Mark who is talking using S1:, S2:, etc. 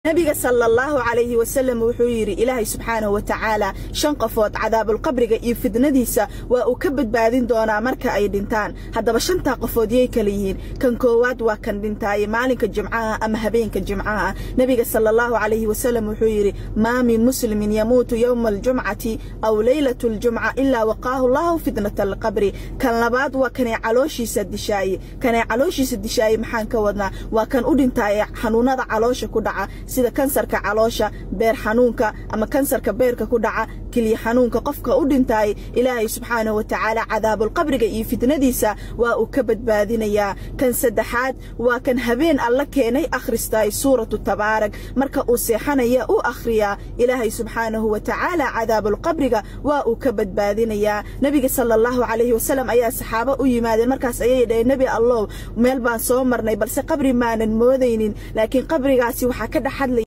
S1: nabiga sala allahu calayhi wasalam wuxuu yidhi ilaahay subxaanahu wa tacaala shan qofood cadaabulqabriga iyo fidnadiisa waa uu ka badbaadin doonaa marka ay dhintaan haddaba shantaa qofood yay kala yihiin kan koowaad waa kan dhintaaye maalinka jimcaha ama habeenka jimcaha nebiga sala allahu calayhi wasalam wuxuu yidhi maa min muslimin yamuutu yowma aljumcati aw leylatu aljumca ilaa waqaahu allahu fitnata alqabri kan labaad waa kanay calooshiisa dishaaye kanay calooshiisa dishaaye maxaan ka wadnaa waa kan u dhintaaye xanuunada caloosha ku dhaca sida kansarka caloosha beer xanuunka ama kansarka beerka ku dhaca keliya xanuunka qofka u dhintaay ilaahay subxaanahu wa tacaala cadaabulqabriga iyo fitnadiisa waa uu ka badbaadinayaa kan saddexaad waa kan habeen alla keenay akhristaay suuratu tabaarag marka uu seexanaya u akhriyaa ilaahay subxaanahu wa tacaala cadaabulqabriga waa uu ka badbaadinayaa nebiga sala allahu calayhi wasalam ayaa saxaabo u yimaadeen markaas ayay dhaheen nebi allow meel baan soo marnay balse qabri maanan moodaynin laakiin qabrigaasi waxaa ka dhex hadlaya